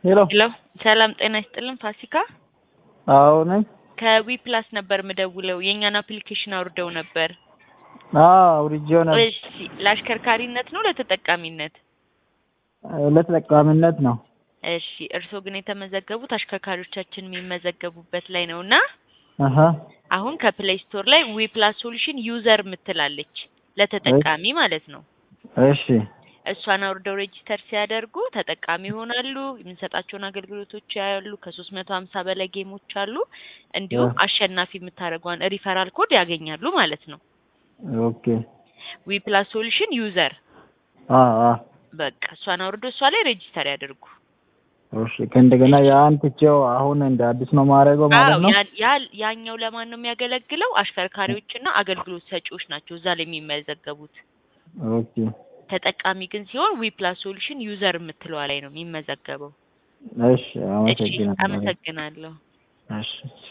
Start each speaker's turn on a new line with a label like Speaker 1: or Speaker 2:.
Speaker 1: ሄሎ
Speaker 2: ሄሎ ሰላም ጤና ይስጥልን ፋሲካ
Speaker 1: አዎ ነኝ።
Speaker 2: ከዊ ፕላስ ነበር ምደውለው የእኛን አፕሊኬሽን አውርደው ነበር።
Speaker 1: አዎ አውርጄው ነበር።
Speaker 2: እሺ ለአሽከርካሪነት ነው ለተጠቃሚነት?
Speaker 1: ለተጠቃሚነት ነው።
Speaker 2: እሺ እርስዎ ግን የተመዘገቡት አሽከርካሪዎቻችን የሚመዘገቡበት ላይ ነው እና
Speaker 1: አሀ
Speaker 2: አሁን ከፕሌይ ስቶር ላይ ዊ ፕላስ ሶሉሽን ዩዘር ምትላለች ለተጠቃሚ ማለት ነው።
Speaker 1: እሺ
Speaker 2: እሷን አውርደው ሬጂስተር ሲያደርጉ ተጠቃሚ ይሆናሉ። የምንሰጣቸውን አገልግሎቶች ያያሉ። ከሶስት መቶ ሀምሳ በላይ ጌሞች አሉ። እንዲሁም
Speaker 1: እ
Speaker 2: አሸናፊ የምታደርገዋን ሪፈራል ኮድ ያገኛሉ ማለት ነው።
Speaker 1: ኦኬ
Speaker 2: ዊ ፕላስ ሶሉሽን ዩዘር
Speaker 1: አ አ
Speaker 2: በቃ እሷን አውርዶ እሷ ላይ ሬጂስተር ያደርጉ።
Speaker 1: እሺ ከእንደገና ያን ትቼው አሁን እንደ አዲስ ነው ማድረገው ማለት
Speaker 2: አዎ
Speaker 1: ነው።
Speaker 2: ያ- ያ- ያኛው ለማን ነው የሚያገለግለው? አሽከርካሪዎችና አገልግሎት ሰጪዎች ናቸው እዛ ላይ የሚመዘገቡት።
Speaker 1: ኦኬ
Speaker 2: ተጠቃሚ ግን ሲሆን ዊ ፕላስ ሶሉሽን ዩዘር የምትለዋ ላይ ነው የሚመዘገበው።
Speaker 1: እሺ
Speaker 2: እሺ
Speaker 1: አመሰግናለሁ።
Speaker 2: አመሰግናለሁ።
Speaker 1: እሺ